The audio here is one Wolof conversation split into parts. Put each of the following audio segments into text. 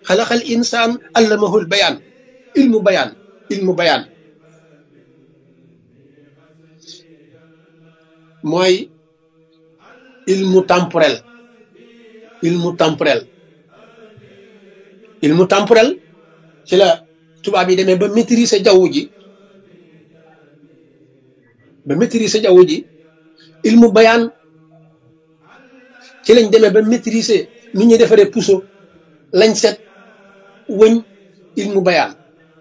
xalaqal insaan allamahul bayaan ilmu bayaan ilmu bayaan mooy ilmu temporel ilmu temporel ilmu temporel ci la tubaab yi demee ba maîtriser jaww ji ba maîtriser jaww ji ilmu bayaan ci lañ demee ba maîtriser ni ñuy defaree puso lañ set wëñ ilmu bayaan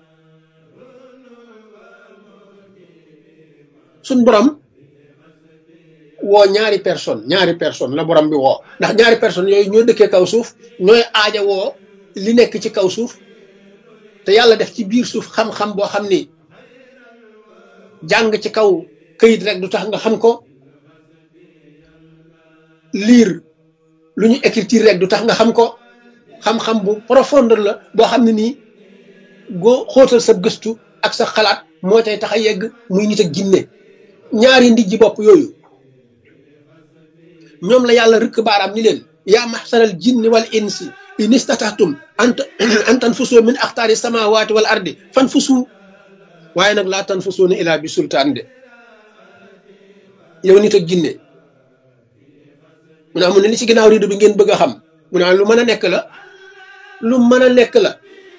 suñ borom woo ñaari personne ñaari personne la borom bi woo ndax ñaari personne yooyu ñoo dëkkee kaw suuf ñooy aaja woo li nekk ci kaw suuf te yàlla def ci biir suuf xam-xam boo xam ni jàng ci kaw këyit rek du tax nga xam ko lire lu ñu écriture rek du tax nga xam ko xam-xam bu profondeur la boo xam ne nii goo xóotal sa gëstu ak sa xalaat moo tey tax a yegg muy nit ak jinne ñaari ndijji bopp yooyu ñoom la yàlla rëkk baaraam ni leen yaa maxsaral jinni wal insi in istatahtum an tanfusu min axtaari samawati wal ardi fan fusu waaye nag laa tanfusuuna ilaa bi sultaan de yow nit ak jinne mu ne amu ne li ci ginnaaw rido bi ngeen bëgg a xam mu ne lu mën a nekk la lu mën a nekk la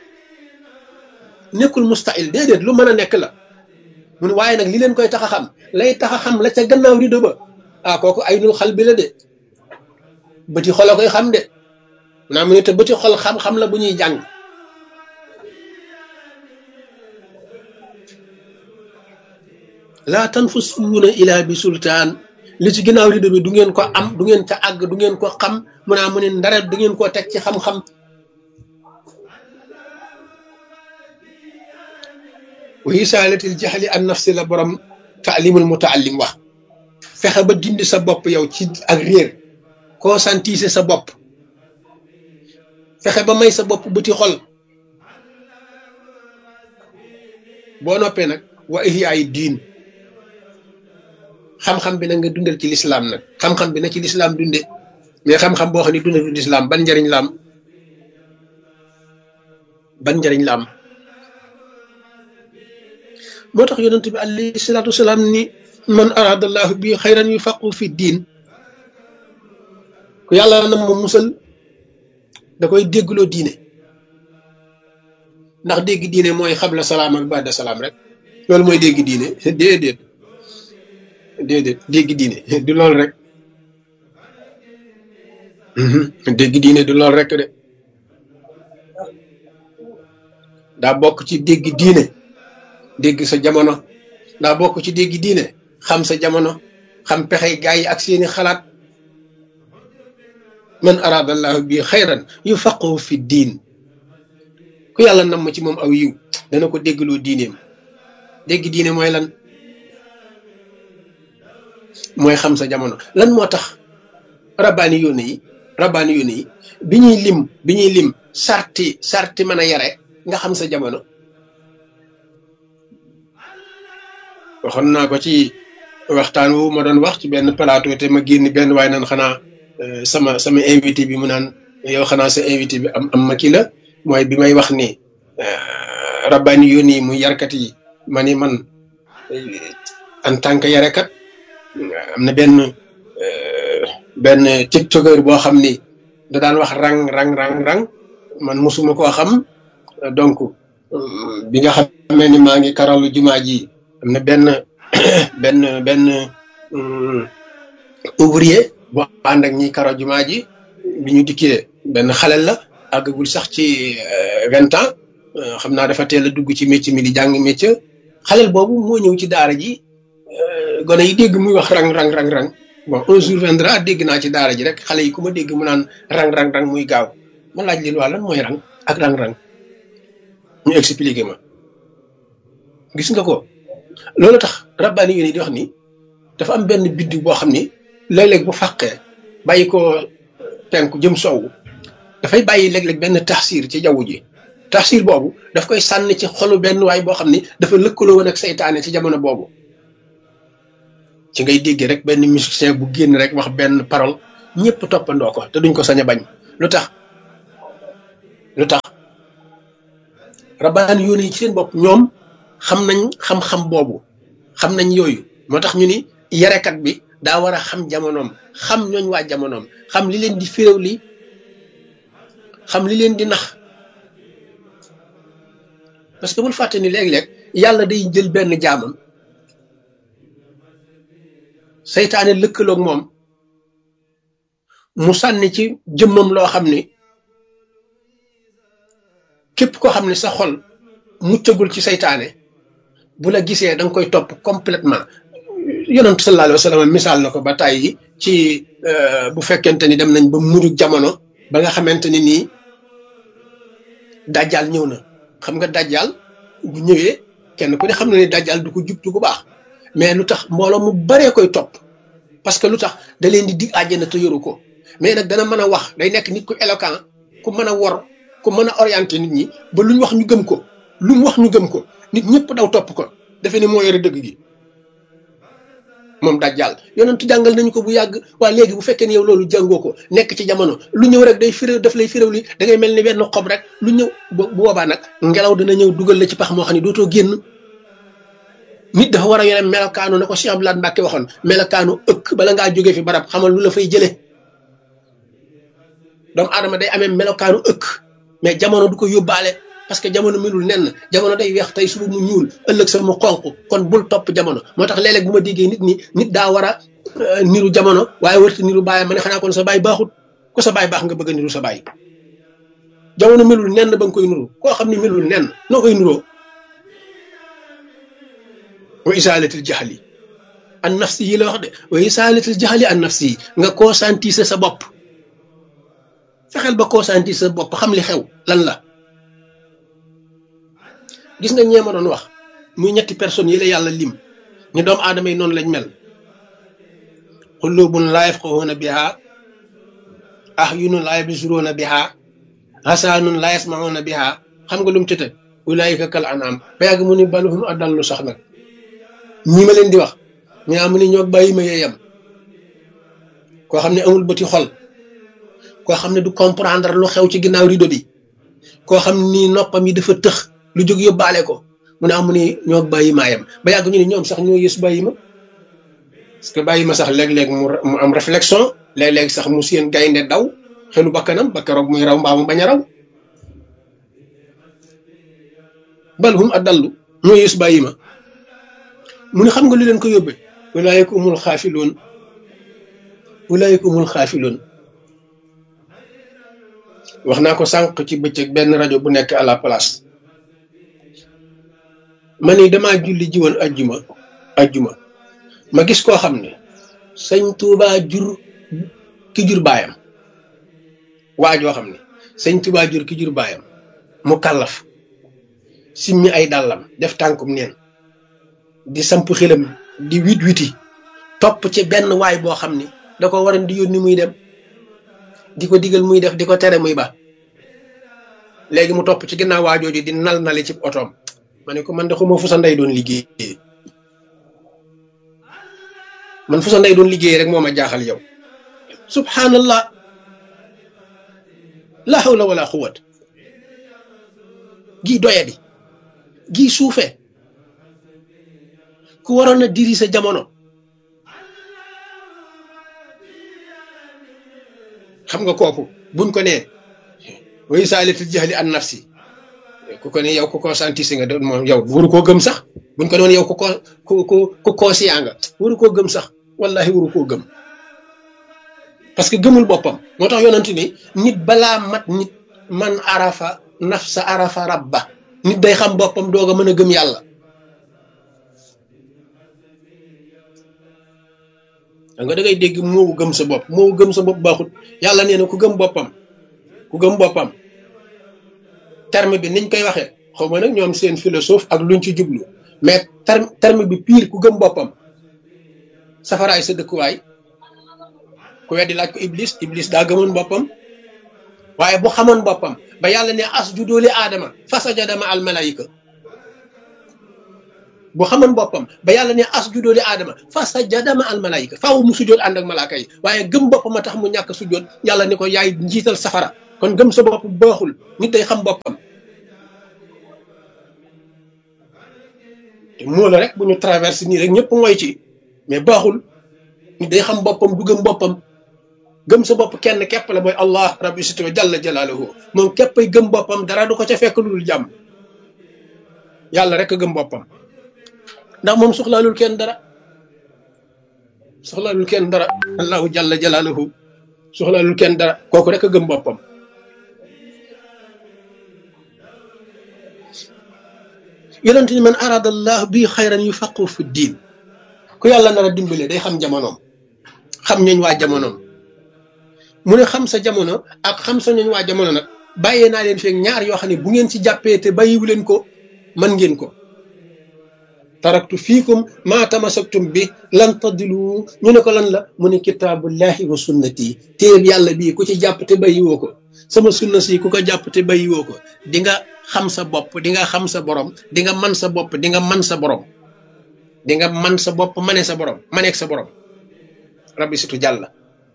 nekkul mustahil déedéet lu mën a nekk la mu ne waaye nag li leen koy tax a xam lay tax a xam la ca gannaaw rido ba ah kooku ay nul xal bi la de bëti xol a koy xam de mu ne mu ne te bëti xol xam-xam la bu ñuy jàng laa tanfusuuna ilaa bi sultaan li ci ginnaaw rido bi du ngeen ko am du ngeen ca àgg du ngeen ko xam mu naa mu ne ndara du ngeen koo teg ci xam-xam wa isaalatil jaxli an nafsi la borom taalimul mutaallim wax fexe ba dindi sa bopp yow ci ak réer conscientiser sa bopp fexe ba may sa bopp bëti xol boo noppee nag wa ihyaay diin xam-xam bi nag nga dundal ci lislaam nag xam-xam bi na ci lislaam dunde mais xam-xam boo xam ne dundal ci lislaam ban njariñ la am ban njariñ la am moo tax yonent bi alayhi salaatu wasalaam ni man aradallahu bi xayran yufaqu fi diin ku yàlla na ma musal da koy déggloo diine ndax dégg diine mooy xabla salaam ak baada salaam rek loolu mooy dégg diine déedéet déedéet dégg diine du lool rek dégg diine du lool rek de daa bokk ci dégg diine dégg sa jamono daa bokk ci dégg diine xam sa jamono xam pexey gaa yi ak seeni xalaat man aradallahu bi xayran yu faqahu fi diin ku yàlla nam ma ci moom aw yiw dana ko déggloo diineem dégg diine mooy lan mooy xam sa jamono lan moo tax rabbaani yónne yi rabbaani yónne yi bi ñuy lim bi ñuy lim sarti sarti mën a yare nga xam sa jamono waxoon naa ko ci waxtaan wu ma doon wax ci benn plateau te ma génn benn waaye naan xanaa sama sama invité bi mu naan yow xanaa sa invité bi am am ma kii la mooy bi may wax ni rabbaani yónni yi muy yarkat yi ma ni man en tant que yarekat am na benn benn tiktokeur boo xam ni da daan wax rang rang rang rang man mosuma koo xam donc bi nga xamee ni maa ngi karalu jumaa ji am na benn benn benn ouvrier boo ànd ak ñi karo jumaa ji bi ñu dikkee benn xalel la àggagul sax ci vingt ans xam naa dafa teel a dugg ci métier mi di jàng métier xalel boobu moo ñëw ci daara ji gone yi dégg muy wax rang rang rang rang bon un jour viendra dégg naa ci daara ji rek xale yi ku ma dégg mu naan rang rang rang muy gaaw ma laaj leen waa lan mooy rang ak rang rang ñu expliqué ma gis nga ko loolu tax rabbaani yi di wax ni dafa am benn biddiw boo xam ni léeg-léeg bu fàqee bàyyi ko penku jëm sowwu dafay bàyyi léeg-léeg benn taxsiir ci jaww ji taxsiir boobu daf koy sànni ci xolu benn waay boo xam ni dafa lëkkaloo woon ak seytaane ci jamono boobu ci ngay déggee rek benn musicien bu génn rek wax benn parole ñëpp toppandoo ko te duñ ko sañ a bañ lu tax lu tax rabbaani yoon yi ci seen bopp ñoom xam nañ xam-xam boobu xam nañ yooyu moo tax ñu ni yarekat bi daa war a xam jamonoom xam ñooñ waa jamonoom xam li leen di féréw li xam li leen di nax parce que bul fàtte ni léeg-léeg yàlla day jël benn jaamam seytaane lëkkaloog moom mu sànni ci jëmmam loo xam ni képp koo xam ne sa xol muccagul ci seytaane bu la gisee da nga koy topp complètement yonent sallallahu alayhi wa sallam misaal na ko ba tàyyi ci bu fekkente ni dem nañ ba mujj jamono ba nga xamante ni nii dajjal ñëw na xam nga dajjal bu ñëwee kenn ku ne xam na ni dajjal du ko jubtu bu baax mais lu tax mbooloo mu baree koy topp parce que lu tax da leen di dig àjjana te yoru ko mais nag dana mën a wax day nekk nit ku éloquent ku mën a wor ku mën a orienté nit ñi ba lu ñu wax ñu gëm ko lu mu wax ñu gëm ko nit ñëpp daw topp ko defe ni moo yore dëgg gi moom dajjal yonentu jàngal nañu ko bu yàgg waa léegi bu fekkee ne yow loolu jàngoo ko nekk ci jamono lu ñëw rek day firéw daf lay firéw li da ngay mel ni benn xob rek lu ñëw bu boobaa nag ngelaw dina ñëw dugal la ci pax moo xam ne dootoo génn nit dafa war a yore melokaanu na ko Cheikh Abdoulaye Mbacke waxoon melokaanu ëkk bala ngaa jógee fi barab xamal lu la fay jëlee doomu aadama day amee melokaanu ëkk mais jamono du ko yóbbaale parce que jamono melul nenn jamono day weex tey suba mu ñuul ëllëg sax mu xonq kon bul topp jamono moo tax léeg-léeg bu ma déggee nit ñi nit daa war a niru jamono waaye warta niru bàyyi ma ne xanaa kon sa baay baaxut ko sa baay baax nga bëgg a niru sa baay jamono melul nenn ba nga koy nuru koo xam ne melul nenn noo koy nuroo wa isaalatil jaxli an nafsi yi la wax de wa isaalatil jaxli an nafsi yi nga conscientiser sa bopp fexeel ba conscientiser sa bopp xam li xew lan la gis nga ñeema doon wax muy ñetti personnes yi la yàlla lim ni doomu aadama yi noonu lañ mel xulubun laa yafqahuuna biha ahyunun laa yabsuruuna biha hasaanun laa yasmahuuna biha xam nga lu mu ci teg ulaayika kal anaam ba yàgg mu ni baluhum adallu sax nag ñi ma leen di wax ñu am ni ñoo bàyyi ma yeeyam koo xam ne amul bëti xol koo xam ne du comprendre lu xew ci ginnaaw rido bi koo xam ne nii noppam yi dafa tëx lu jóg yóbbaale ko mu ne amu ni ñoo bàyyi maayam ba yàgg ñu ne ñoom sax ñoo yës bàyyi ma parce que bàyyi ma sax léeg-léeg mu mu am réflexion léeg-léeg sax mu seen gaynde daw xelu bakkanam ba keroog muy raw mbaa mu bañ a raw bal hum adallu ñoo yës bàyyi ma mu ne xam nga lu leen ko yóbbee ulaayika umul xaafiloon ulaayika umul xaafiloon wax naa ko sànq ci bëccëg benn rajo bu nekk à la place ma ni damaa julli ji woon ajjuma ajjuma ma gis koo xam ne sëñ Tuubaa jur ki jur baayam waa joo xam ne sëñ Tuubaa jur ki jur baayam mu kàllaf simmi ay dàllam def tànkum neen di samp xilam di wit witi topp ci benn waay boo xam ni da ko waran di yónni muy dem di ko digal muy def di ko tere muy ba léegi mu topp ci ginnaaw waajooju di nal nali ci otoom ma ne ko man de xuma fu sa ndey doon liggéey man fu sa ndey doon liggéey rek moo ma jaaxal yow subhanallah la hawla wala quwwat gii doyadi gii suufe ku waroon a diri sa jamono xam nga kooku buñ ko nee way saalitul jahli an nafsi ku ko ne yow ku conscientise nga doon moom yow waru koo gëm sax buñ ko doon yow ku ko ku ku ku conscient nga waru koo gëm sax wallahi waru koo gëm parce que gëmul boppam moo tax yonent ni nit balaa mat nit man arafa nafsa arafa rabba nit day xam boppam doog a mën a gëm yàlla nga da ngay dégg moo gëm sa bopp moo gëm sa bopp baaxut yàlla nee na ku gëm boppam ku gëm boppam terme bi niñ koy waxee xaw ma nag ñoom seen philosophe ak luñ ci jublu mais terme terme bi pire ku gëm boppam safaraay sa dëkkuwaay ku weddi laaj ko iblis iblis daa gëmoon boppam waaye bu xamoon boppam ba yàlla ne as ju doole aadama fasajada ma al malaayika bu xamoon boppam ba yàlla ne as juddoo di aadama fa sajada ma al malaayika faaw mu sujjoot ànd ak malaaka yi waaye gëm boppam a tax mu ñàkk sujjoot yàlla ni ko yaay njiital safara kon gëm sa bopp baaxul nit day xam boppam te moo la rek bu ñu traversé nii rek ñëpp mooy ci mais baaxul nit day xam boppam du gëm boppam gëm sa bopp kenn képp la mooy allah rabbi sito jalla jalaaluhu moom képpay gëm boppam dara du ko ca fekk lu dul jàmm yàlla rek a gëm boppam ndax moom soxlaalul kenn dara soxlaalul kenn dara allahu jalla jalaaluhu soxlaalul kenn dara kooku rek a gëm boppam yonent ni man arada allah bi xayran yu faqu fi diin ku yàlla nar a dimbale day xam jamonoom xam ñooñ waa jamonoom mu ne xam sa jamono ak xam sa ñooñ waa jamono nag bàyyee naa leen feeg ñaar yoo xam ne bu ngeen ci jàppee te bàyyiwu leen ko man ngeen ko taraktu fiikum maa tamasaktum bi lan tadilu ñu ne ko lan la mu ne kitaabullahi wa sunnati téeb yàlla bii ku ci jàpp te bàyyiwoo ko sama sunna si ku ko jàpp te bàyyiwoo ko di nga xam sa bopp di nga xam sa borom di nga man sa bopp di nga man sa borom di nga man sa bopp mane sa borom maneeg sa borom rabbi situ jàlla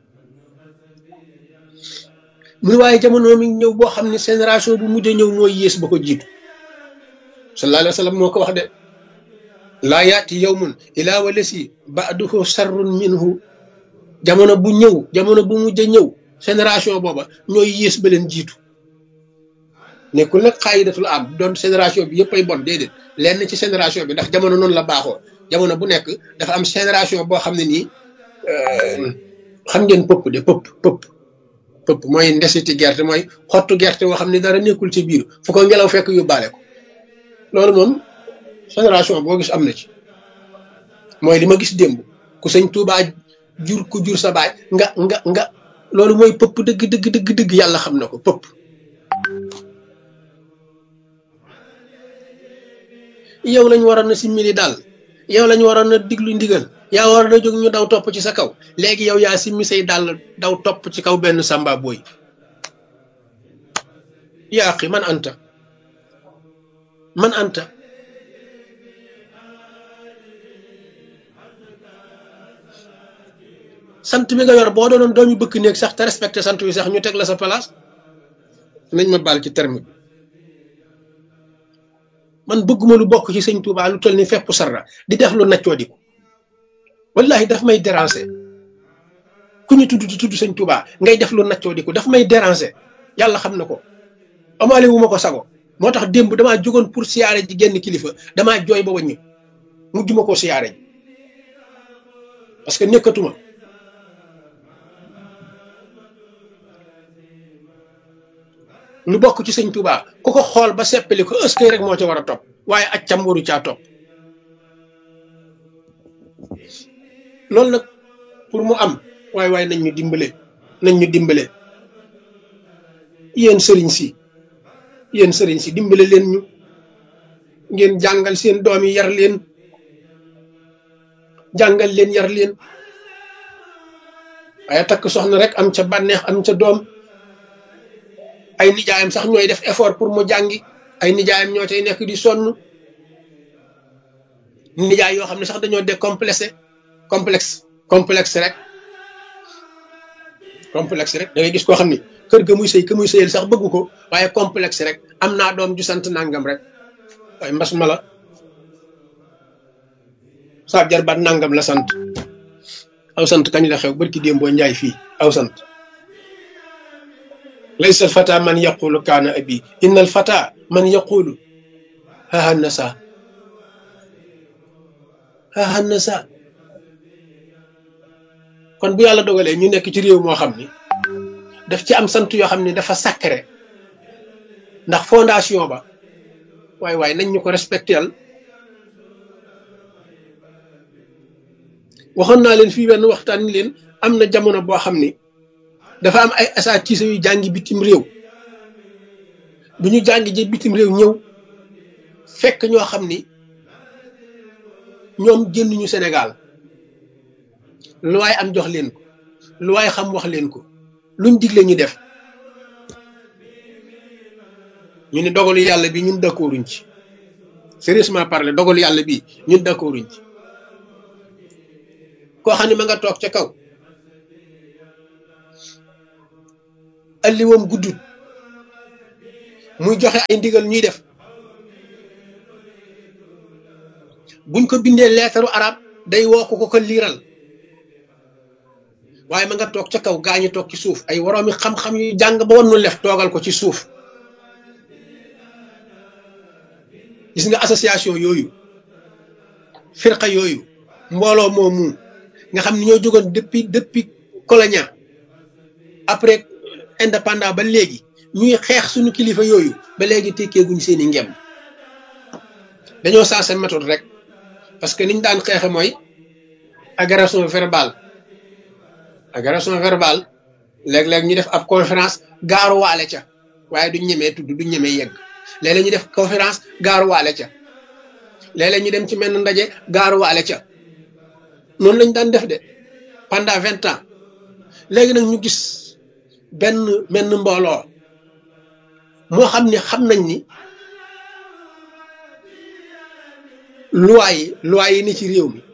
mu ne waaye jamono mi ñëw boo xam ne génération bu mujj ñëw mooy yées ba ko jiitu sallallahu alayhi wa sallam moo ko wax de laa yaati yawmun ilaa walasi ba'duhu sarrun minhu jamono bu ñëw jamono bu mujj ñëw génération booba ñooy yées ba leen jiitu nekkul nag xaayidatul am doon génération bi yëpp ay bon déedéet lenn ci génération bi ndax jamono noonu la baaxoo jamono bu nekk dafa am génération boo xam ne nii xam ngeen pëpp de pëpp pëpp pëpp mooy ndesiti gerte mooy xottu gerte boo xam ne dara nekkul ci biir fu ko ngelaw fekk yóbbaale ko loolu moom génération boo gis am na ci mooy li ma gis démb ku sëñ Tuubaa jur ku jur sa baay nga nga nga loolu mooy pëpp dëgg dëgg dëgg dëgg yàlla xam na ko pëpp yow lañ waroon na simmili daal yow lañ waroon na diglu ndigal yaa waroon na jóg ñu daw topp ci sa kaw léegi yow yaa simmi say dàll daw topp ci kaw benn samba booy yaa xi man anta man anta sant bi nga yor boo doonoon doomi bëkk néeg sax te respecté sant wi sax ñu teg la sa place nañ ma baal ci terme bi man bëgguma lu bokk ci sëñ Touba lu toll ni fepp sarra di def lu naccoo di ko wallahi daf may déranger ku ñu tudd di tudd sëñ Touba ngay def lu naccoo di ko daf may déranger yàlla xam na ko amaale wu ma ko sago moo tax démb damaa jógoon pour siyaare ji genn kilifa damaa jooy ba wàññi mujj ma koo siyaare ji parce que nekkatuma lu bokk ci sëñ Touba ku ko xool ba seppali ko ëskay rek moo ca war a topp waaye accam waru caa topp loolu nag pour mu am waaye waaye nañ ñu dimbale nañ ñu dimbale yéen sëriñ si yéen sëriñ si dimbale leen ñu ngeen jàngal seen doom yi yar leen jàngal leen yar leen waaye takk soxna rek am ca bànneex am ca doom ay nijaayam sax ñooy def effort pour mu jàngi ay nijaayam ñoo cay nekk di sonn nijaay yoo xam ne sax dañoo décomplexé complexe complexe rek complexe rek da ngay gis koo xam ni kër ga muy sëy ka muy sëyal sax bëggu ko waaye complexe rek am naa doom ju sant nangam rek waaye mbas ma la saa jarbaat nangam la sant aw sant kañ la xew barki démb boo njaay fii aw sant laysa al fata man yaqulu kaana abi inna al fata man yaqulu haha nasa haha nasa kon bu yàlla dogalee ñu nekk ci réew moo xam ni daf ci am sant yoo xam ni dafa sacré ndax fondation ba waaye waaye nañ ñu ko respectel waxoon naa leen fii wenn waxtaan ni leen am na jamono boo xam ni dafa am ay asaatiisa yu jàngi bitim réew bu ñu jàngi ji bitim réew ñëw fekk ñoo xam ni ñoom génnuñu Sénégal lu waay am jox leen ko lu waay xam wax leen ko luñ digle ñu def ñu ne dogalu yàlla bi ñun d'accorduñ ci sérieusement parler dogalu yàlla bi ñun d'accorduñ ci koo xam ne ma nga toog ca kaw alliwoom guddut muy joxe ay ndigal ñuy def buñ ko bindee leetaru arab day woo ko ko ko liiral waaye ma nga toog ca kaw gaañu toog ci suuf ay woroomi xam-xam yu jàng ba woon nu lef toogal ko ci suuf gis nga association yooyu firqa yooyu mbooloo moomu nga xam ne ñoo jógoon depuis depuis colonia après indépendant ba léegi ñuy xeex suñu kilifa yooyu ba léegi tekkeeguñ seeni ngem dañoo sensé méthode rek parce que niñ daan xeexe mooy agression verbale agression verbale léeg-léeg ñu def ab conférence gaaruwaale ca waaye duñ ñemee tudd duñ ñemee yegg léeg-léeg ñu def conférence gaaruwaale ca léeg-léeg ñu dem ci menn ndaje gaaruwaale ca noonu lañ daan def de pendant vingt ans léegi nag ñu gis benn menn mbooloo moo xam ni xam nañ ni loi yi loi yi ni ci réew mi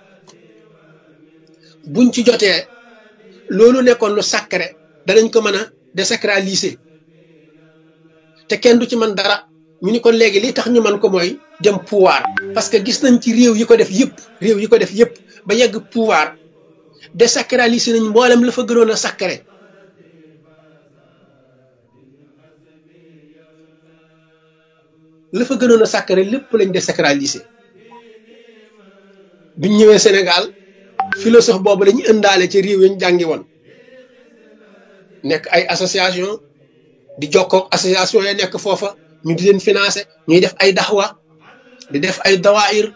buñ ci jotee loolu nekkoon lu sacré danañ ko mën a désacraliser te kenn du ci mën dara ñu ni kon léegi li tax ñu mën ko mooy dem pouvoir parce que gis nañ ci réew yi ko def yëpp réew yi ko def yëpp ba yegg pouvoir désacraliser nañ mboolem la fa gënoon a sacré la fa gënoon a sacré lépp lañ désacraliser biñ ñëwee Sénégal philosophe boobu lañu ëndaale ci réew yi ñu jàngi woon nekk ay association di jokkook association ya nekk foofa ñu di leen financé ñuy def ay daxwa di def ay dawaayir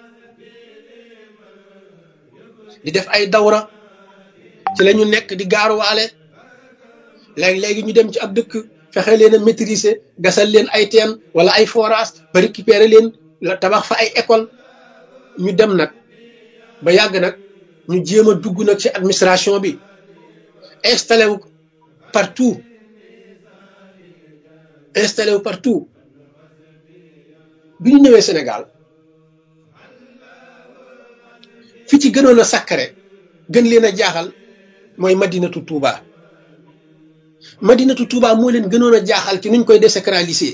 di def ay dawra ci la ñu nekk di gaaruwaale léegi-léegi ñu dem ci ab dëkk fexe leen a maîtriser gasal leen ay teen wala ay forage ba récupérer leen la tabax fa ay école ñu dem nag ba yàgg nag ñu jéem a dugg nag ci administration bi installé wu partout installé wu partout bi ñu ñëwee Sénégal fi ci gënoon a sakkare gën leen a jaaxal mooy madinatu Touba madinatu Touba moo leen gënoon a jaaxal ci nuñ koy désacraliser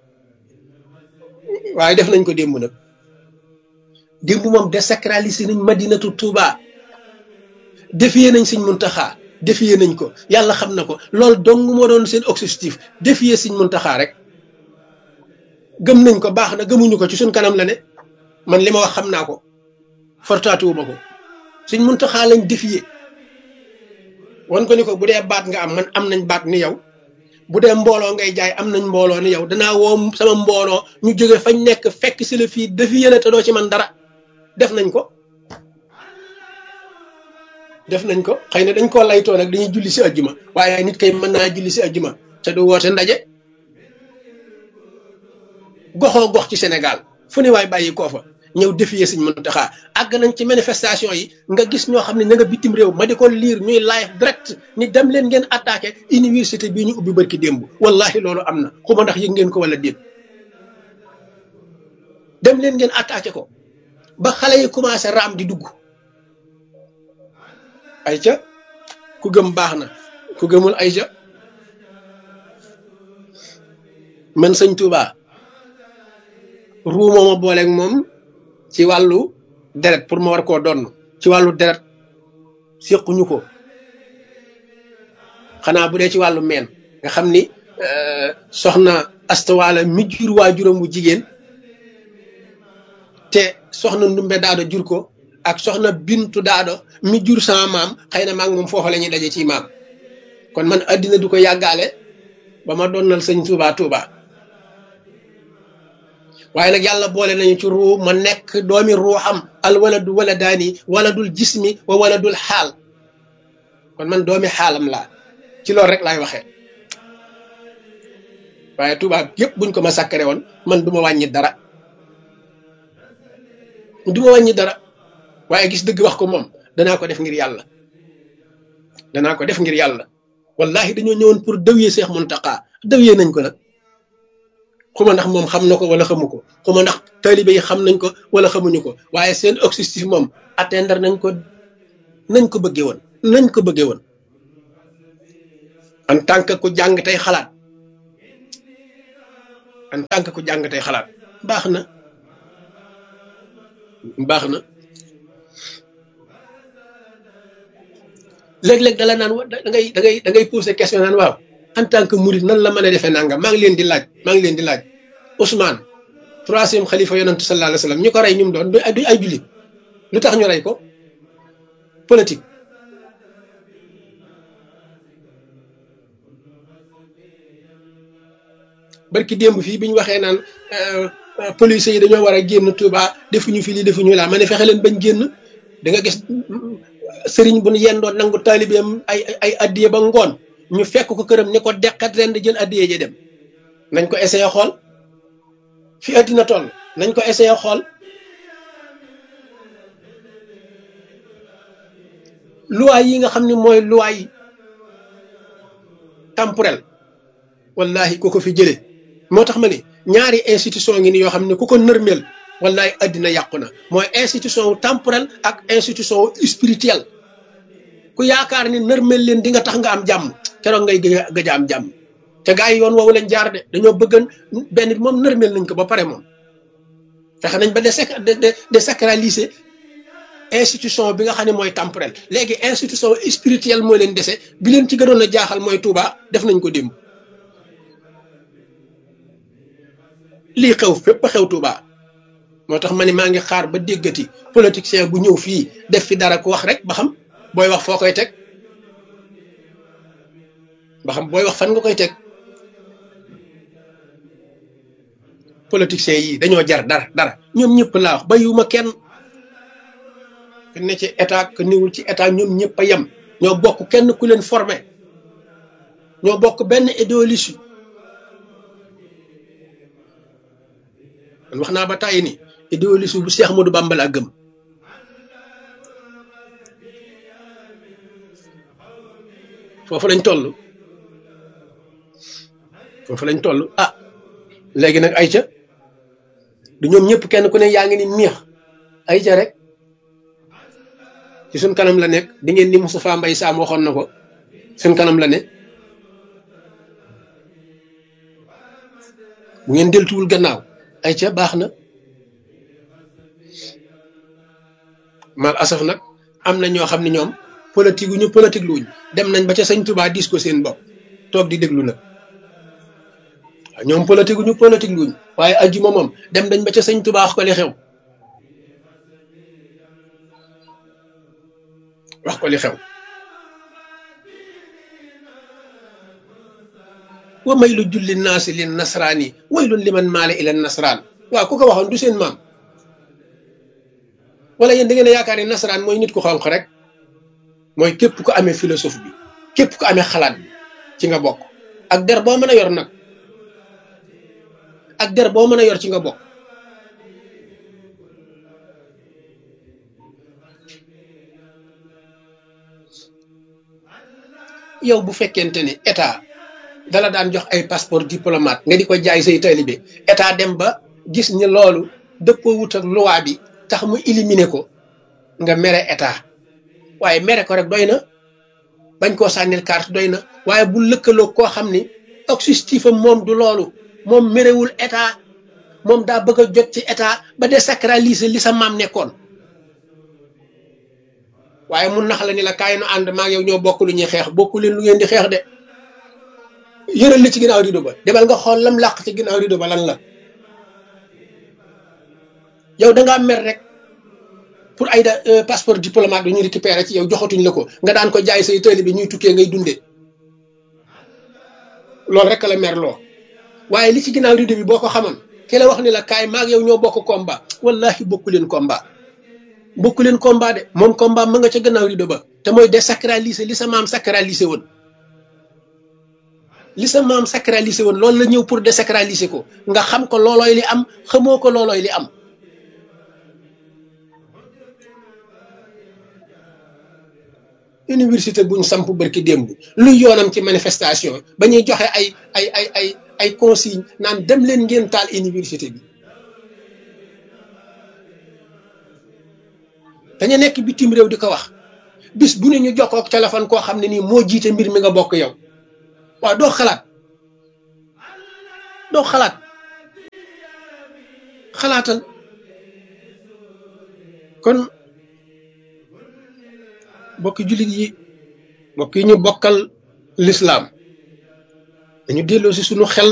waaye def nañ ko démb nag démb moom désacraliser nañ madinatu Touba défier nañ Sëñ Muntaxa défier nañ ko yàlla xam na ko loolu dong moo doon seen objectif défier Sëñ Muntaxa rek gëm nañ ko baax na gëmuñu ko ci suñ kanam la ne man li ma wax xam naa ko fortaatuwuma ko Sëñ Muntaxa lañ défier wan ko ni ko bu dee baat nga am man am nañ baat ni yow bu dee mbooloo ngay jaay am nañ mbooloo ni yow danaa woo sama mbooloo ñu jóge fañ nekk fekk si la fii défier la te doo ci man dara def nañ ko def nañ ko xëy na dañ koo laytoo nag dañuy julli si ajjuma waaye nit kay mën naa julli si ajjuma te du woote ndaje goxoo gox ci Sénégal fu ne waay bàyyi koo fa ñëw défier Sëñ Muntaxa àgg nañ ci manifestation yi nga gis ñoo xam ne na nga bitim réew ma di ko liir ñuy live direct ni dem leen ngeen attaqué université bii ñu ubbi barki démb wallahi loolu am na xuma ndax yëg ngeen ko wala déet dem leen ngeen attaqué ko ba xale yi commencé raam di dugg ayca ku gëm baax na ku gëmul ayca man sëñ Touba ruu mooma booleeg moom ci wàllu deret pour ma war koo donn ci wàllu deret séquñu ko xanaa bu dee ci wàllu meen nga xam ni soxna astawaala mi jur waajuram bu jigéen te soxna ndumbe daado jur ko ak soxna bintu daado mi jur sama maam xëy na maag moom foofa la ñuy daje ci maam kon man addina du ko yàggaale ba ma donnal sëñ Touba Touba waaye nag yàlla boole nañu ci ruu ma nekk doomi ruuxam al waladu waladaani waladul jismi wa waladul xaal kon man doomi xaalam laa ci loolu rek laay waxee waaye Touba yëpp buñ ko ma sakkare woon man du ma wàññi dara du ma wàññi dara waaye gis dëgg wax ko moom danaa ko def ngir yàlla danaa ko def ngir yàlla wallahi dañoo ñëwoon pour dëwyee Seex Muntaqa dëwyee nañ ko nag xuma ndax moom xam na ko wala xamu ko xuma ndax taalibe yi xam nañ ko wala xamuñu ko waaye seen objectif moom atteindre nañ ko nañ ko bëggee woon nañ ko bëggee woon en tant que ku jàng tey xalaat en tant que ku jàng tey xalaat baax na baax na léeg-léeg dala naan da ngay da ngay da ngay poser question naan waaw en tant que murid nan la mën a defee nangam maa ngi leen di laaj maa ngi leen di laaj Ousmane troisième xalifa yonantu sallallahu alayhi wa sallam ñu ko rey ñu mu doon du ay jullit lu tax ñu rey ko politique barki démb fii bi ñu waxee naan police yi dañoo war a génn Touba defuñu fi lii defuñu laa ma ne fexe leen bañ génn da nga gis sëriñ bu ñu yendoon nangu taalibeem ay ay addiye ba ngoon ñu fekk ko këram ni ko deqat ren di jël addiye ji dem nañ ko essayé xool fi addina toll nañ ko essayé xool loi yi nga xam ne mooy loi temporel wallahi ku ko fi jëlee moo tax ma ne ñaari institution ngi ni yoo xam ne ku ko nërmeel wallahi addina yàqu na mooy institution wu temporel ak institution wu spirituel ku yaakaar ni nërmeel leen di nga tax nga am jàmm keroog ngay gëj a am jàmm te gaa yi yoon woowu leen jaar de dañoo bëggan benn bi moom nërmeel nañ ko ba pare moom fexe nañ ba de désacraliser institution bi nga xam ne mooy temporel léegi institution spirituelle moo leen dese bi leen ci gënoon a jaaxal mooy Touba def nañ ko démb lii xew fépp xew Touba moo tax ma ne maa ngi xaar ba déggati politicien bu ñëw fii def fi dara ku wax rek ba xam booy wax foo koy teg ba xam booy wax fan nga koy teg politiciens yi dañoo jar dara dara ñoom ñëpp laa wax bayuma kenn ku ne ci état ku niwul ci état ñoom ñëpp a yem ñoo bokk kenn ku leen formé ñoo bokk benn idéologie man wax naa ba tàyyi ni idéologie bu Seex Ahmadu Bamba laa gëm foofu lañ toll foofu lañ toll ah léegi nag ayca du ñoom ñëpp kenn ku ne yaa ngi ni miix ayca rek ci suñ kanam la nekk di ngeen ni Moustapha Mbaye Sam waxoon na ko suñ kanam la ne bu ngeen deltuwul gannaaw ayca baax na mal asaf nag am na ñoo xam ne ñoom politique ñu politique luñ dem nañ ba ca sëñ Touba dis ko seen bopp toog di déglu nag waaw ñoom politique ñu politique luñ waaye ajjuma moom dem nañ ba ca sëñ Touba wax ko li xew wax ko li xew wa may lu julli naasi lin nasraani waylun liman maale ila nasraan waaw ku ko waxoon du seen maam wala yéen da ngeen a yaakaar ne nasaraan mooy nit ku xonq rek mooy képp ku amee philosophe bi képp ku amee xalaat bi ci nga bokk ak der boo mën a yor nag ak der boo mën a yor ci nga bokk yow bu fekkente ni état dala daan jox ay passeport diplomate nga di ko jaay say taalibe état dem ba gis ni loolu dëppoo wut ak loi bi tax mu éliminer ko nga mere état waaye mere ko rek doy na bañ koo sànnil carte doy na waaye bu lëkkaloo koo xam ni objectif am moom du loolu moom merewul état moom daa bëgg a jot ci état ba désacraliser li sa maam nekkoon waaye mun nax la ni la kaay nu ànd maa yow ñoo bokk lu ñuy xeex bokku leen lu ngeen di xeex de yëral li ci ginnaaw rido ba demal nga xool lam làq ci ginnaaw rido ba lan la yow da ngaa mer rek pour ay da passeport diplomate bi ñu récupéré ci yow joxatuñ la ko nga daan ko jaay say tëli bi ñuy tukkee ngay dundee loolu rek la mer loo waaye li ci ginnaaw rido bi boo ko xamoon ki la wax ni la kaay maag yow ñoo bokk combat wallahi bokku leen combat bokku leen combat de moom combat ma nga ca gannaaw rido ba te mooy désacraliser li sa maam sacraliser woon li sa maam sacraliser woon loolu la ñëw pour désacraliser ko nga xam ko loolooy li am xamoo ko loolooy li am université buñ samp barki démb luy yoonam ci manifestation ba ñuy joxe ay ay ay ay ay consigne naan dem leen ngeen taal université bi dañu nekk bitim réew di ko wax bis bu ne ñu jokkoo ak téléphone koo xam ne nii moo jiite mbir mi nga bokk yow waaw doo xalaat doo xalaat xalaatal kon bokki jullit yi bokk yi ñu bokkal lislaam dañu delloo si sunu xel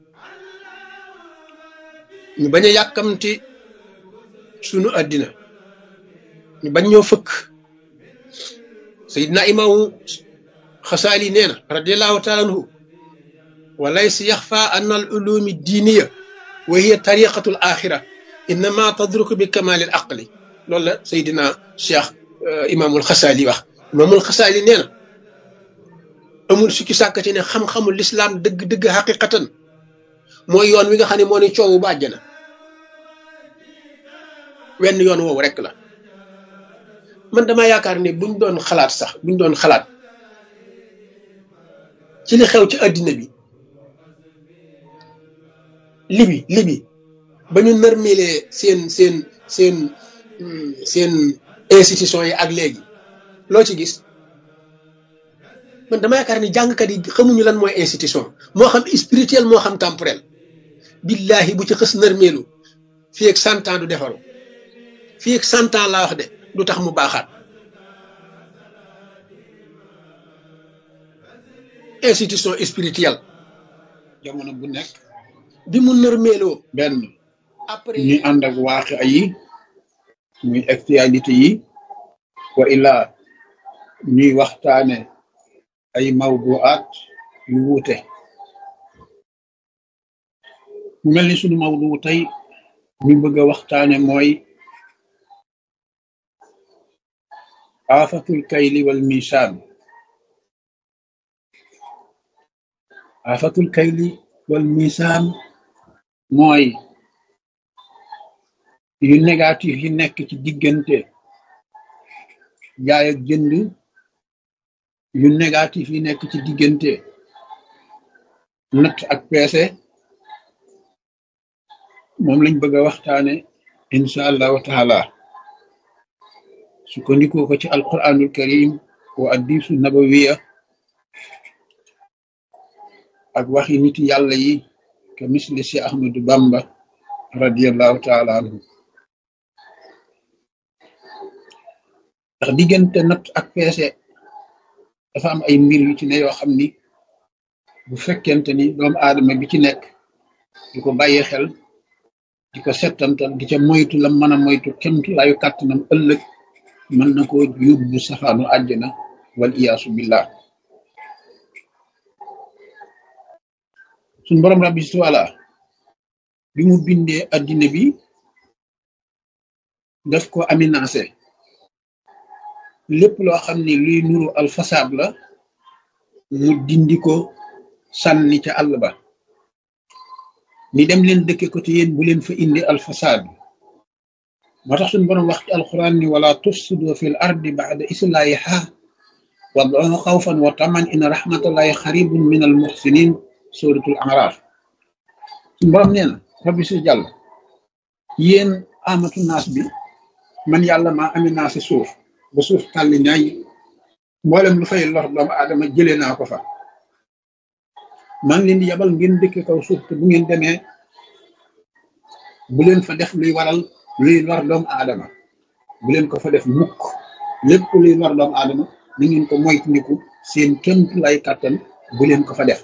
ñu bañ a yàkkamti sunu àddina ñu bañ ñoo fëkk sayidna imaamu xasaali nee na radiallahu taala anhu wa laysa yaxfa an al ulumi diiniya wa hiya tariqatu l axira innama tadruku bi kamali l aqli loolu la sayidina cheikh imaamul xasaali wax imaamul xasaali nee na amul sukki sàkk ci ne xam-xamul lislaam dëgg-dëgg xaqiqatan mooy yoon wi nga xam ne moo ne coowu ba àjjana wenn yoon woowu rek la man dama yaakaar ne buñ doon xalaat sax buñ doon xalaat ci li xew ci àddina bi libi libi ba ñu nërmelee seen seen seen seen institution yi ak léegi loo ci gis man dama yaakaar ni jàngkat yi xamuñu lan mooy institution moo xam spirituel moo xam temporel billahi bu ci xës nërmeelu fii ak cent ans du defaru fii ak cent ans laa wax de du tax mu baaxaat institution spirituelle jamono bu nekk bi mu nërmeeloo benn après ñuy ànd ak waaqi yi muy actualité yi wa illaa ñuy waxtaane ay mawduaat yu wuute mu mel ni sunu mawdu tey ñu bëgg a waxtaane mooy aafatul kayli wal misaan aafatul kayli wal misaan mooy yu négatif yi nekk ci diggante jaay ak jënd yu négatif yi nekk ci diggante natt ak peese moom lañ bëgg a waxtaane incha allahu taala sukkandikoo ko ci alquranul karim wa addisu nabawiya ak waxi nit yàlla yi ke misli si ahmadu bamba radiallahu taala anhu ndax diggante natt ak peese dafa am ay mbir yu ci ne yoo xam ni bu fekkente ni doomu aadama bi ci nekk di ko bàyyi xel di ko settantal di ca moytu la mën a moytu kemtu laayu kàttanam ëllëg mën na ko yóbbu safaanu àjjana wal iyaasu billah suñ borom rabbi suwala bi mu bindee addina bi daf ko aminancé lépp loo xam ni luy nuru alfasaab la mu dindi ko sànni ca àll ba ni dem leen dëkke ko te yéen bu leen fa indi alfasaad moo tax suñu borom wax ci alquran ni wala tufsidu fil ardi ba'da islahiha wad'uhu xawfan wa taman in rahmatallahi xaribun min al muhsinin suratul araf suñu borom nee na rabbi si jàll yéen amatu naas bi man yàlla maa aminancé suuf ba suuf tàlli ñaay mboolem lu fay lor doomu aadama jëlee naa ko fa maa ngi leen di yabal ngeen dëkk kaw suuf te bu ngeen demee bu leen fa def luy waral luy lor doomu aadama bu leen ko fa def mukk lépp luy lor doomu aadama na ngeen ko moytandiku seen kémtu lay kàttan bu leen ko fa def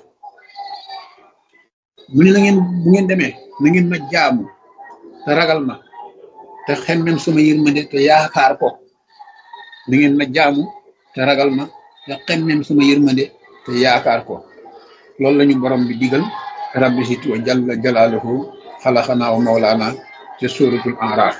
mu ne na ngeen bu ngeen demee na ngeen ma jaamu te ragal ma te xemmem sama yërmande te yaakaar ko na ngeen ma jaamu te ragal ma te xemmem sama yërmande te yaakaar ko loolu lañu borom bi digal rabbi sit wa jalla jalaaluhu xalaxanaa wa mawlaana ca suratul araf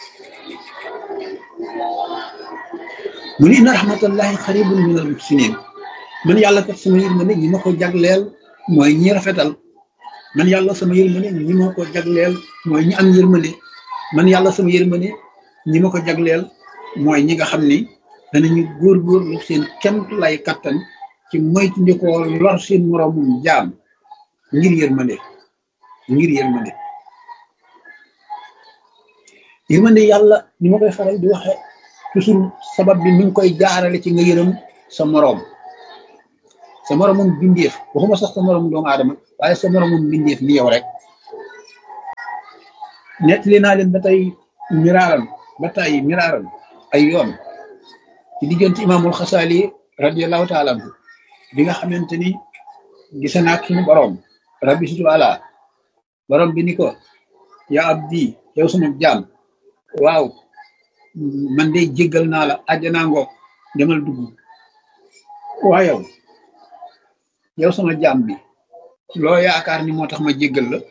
mu ni inna rahmatallahi xaribun min al muhsinin man yàlla kat sama yërmande ñi ma ko jagleel mooy ñi rafetal man yàlla sama yërmande ñi ma ko jagleel mooy ñi am yërmande man yàlla sama yërmande ñi ma ko jagleel mooy ñi nga xam ni danañu góorgóorlu seen kemt lay kattan ci moytu ndikoo lor seen moroomum jaam ngir yërmande ngir yërmande yërmande yàlla ni ma koy faral di waxe toujours sabab bi mi ngi koy jaarale ci nga yërëm sa moroom sa moroomum bindeef waxuma sax sa moroomum doomu aadama waaye sa moroomum bindeef ni yow rek nettali naa leen ba tey miraaran ba tey miraaran ay yoon ci diggante imaamul xasaali radiallahu taala anhu bi nga xamante ni gise naak suñu borom rabbi situ ala borom bi ni ko yaa abdi yow sama jaam waaw man de jéggal naa la àjjanaa ngoog demal dugg waa yow yow sama jaam bi loo yaakaar ni moo tax ma jéggal la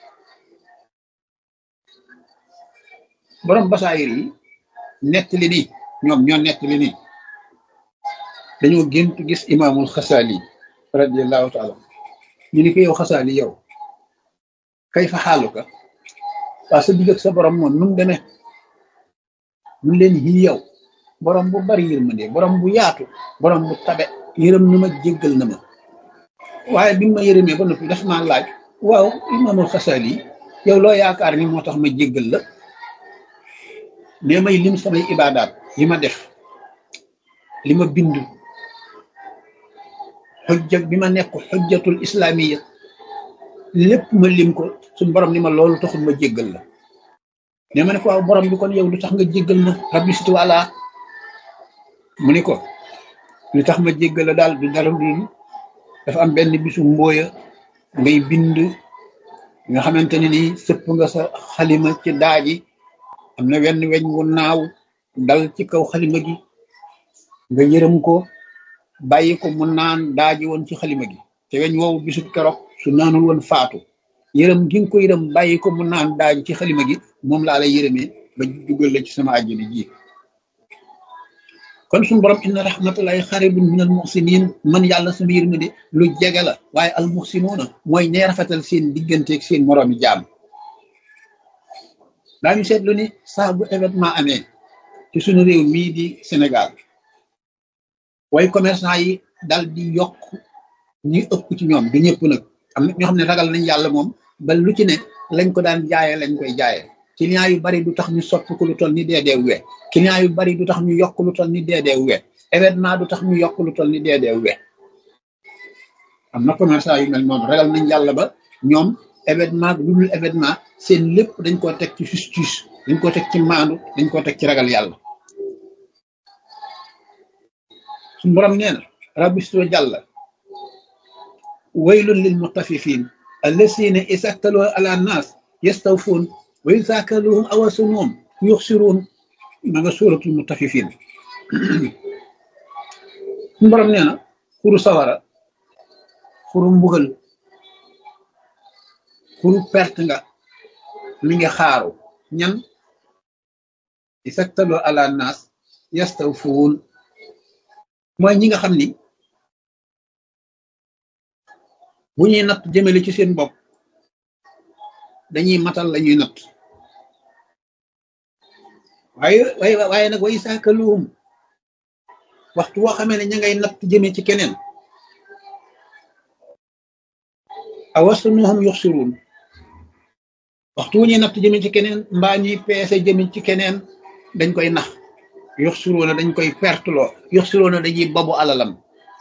borom basaayir yi nettali ni ñoom ñoo nettali ni dañoo gént gis imaamul xasaali radiallahu taala ñu ni ko yow xasaali yow kay fa xaaluka waa sa digg ak sa borom moom nu mu demee mun leen yi yow borom bu bari yërmande borom bu yaatu borom bu tabe yërëm na ma jéggal na ma waaye bi ma yërëmee ba noppi daf maa laaj waaw imaamul xasaali yow loo yaakaar ni moo tax ma jéggal la mais may lim samay ibaadaat yi ma def li ma bind xujja bi ma nekk xujjatul islaamiya lépp ma lim ko suñ borom ni ma loolu taxul ma jéggal la mais ma ne ko waaw borom bi kon yow lu tax nga jéggal ma rabbi situ wala mu ni ko lu tax ma jéggal la daal du dara dul dafa am benn bisu mbooya ngay bind nga xamante ne nii sëpp nga sa xalima ci daaji am na wenn weñ wu naaw dal ci kaw xalima gi nga yërëm ko bàyyi ko mu naan daaji woon ci xalima gi te weñ woowu bisu keroog su naanul woon faatu yërëm gi nga ko yërëm bàyyi ko mu naan daaji ci xalima gi moom laa lay yërëmee ba dugal la ci sama àjjana ji kon suñu borom inna rahmatullahi xaribun min al muxsinin man yàlla sama yërmande lu jege la waaye al muxsinuuna mooy ñee rafetal seen digganteeg seen moroomi jaam daañu seetlu ni saa bu événement amee ci suñu réew mii di Sénégal way commerçant yi dal di yokk ñi ëpp ci ñoom du ñëpp nag am na ñoo xam ne ragal nañ yàlla moom ba lu ci ne lañ ko daan jaayee lañ koy jaayee client yu bari du tax ñu soppi ko lu toll ni deedee we client yu bari du tax ñu yokk lu toll ni deedee we événement du tax ñu yokk lu toll ni deedee we am na commerçant yu mel noonu ragal nañ yàlla ba ñoom événement lu dul événement seen lépp dañ koo teg ci justice dañ koo teg ci maandu dañ koo teg ci ragal yàlla suñu borom nee na rabbisto jàlla waylun lil mutaffifin allasina isaktaloo ala nas yastawfuun wa iza kaluhum aw wazanuhum yuxsiruun ma nga suuratul mutaffifin suñu borom nee na xuru sawara xuru mbugal xuru perte nga mi ngi xaaru ñan isaktaloo ala nas yastawfuun mooy ñi nga xam ni bu ñuy natt jëmale ci seen bopp dañuy matal la ñuy natt waaye waaye waaye nag way saakaluhum waxtu woo xamee ne ña ngay natt jëme ci keneen awasanuhum yuxsiruun waxtu wu ñuy natt jëme ci keneen mbaa ñuy peese jëme ci keneen dañ koy nax yuxsiruuna dañ koy perteloo yuxsiruuna dañuy babu alalam